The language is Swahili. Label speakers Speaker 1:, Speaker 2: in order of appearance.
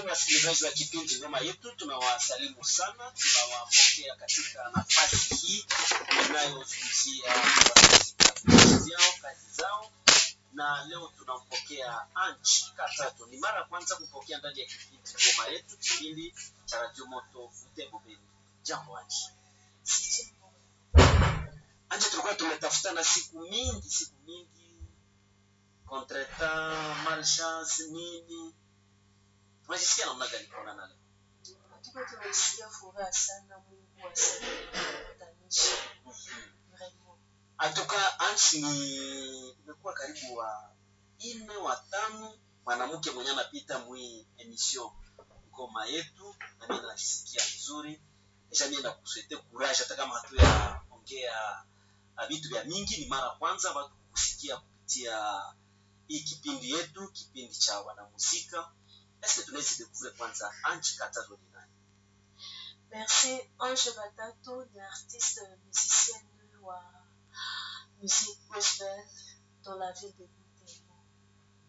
Speaker 1: Wapendwa wasikilizaji wa kipindi Ngoma Yetu, tunawasalimu sana, tunawapokea katika nafasi hii inayozungumzia kazi zao, kazi zao, na leo tunampokea Anchi Katatu. Ni mara ya kwanza kupokea ndani ya kipindi Ngoma Yetu, kipindi cha Radio Moto Butembo Beni. Jambo Anchi. Anchi, tulikuwa tumetafutana siku mingi, siku mingi, contretemps, malchance, nini unajisikia namna gani kuonana leo?
Speaker 2: Tuko tunasikia furaha sana, Mungu asaidie vraiment.
Speaker 1: Atoka Anchi ni imekuwa karibu wa ine wa tano mwanamke mwenye anapita mwi emission ngoma yetu, na mimi najisikia vizuri kisha mimi nakusete courage, hata kama hatu ya ongea ah, vitu vya mingi, ni mara kwanza watu kusikia kupitia hii kipindi yetu, kipindi cha wanamuzika. Eske tunaweza découvrir kwanza Anchi Katatu ni nani?
Speaker 2: Merci Ange Batato ni artiste musicienne wa musique gospel dans la ville de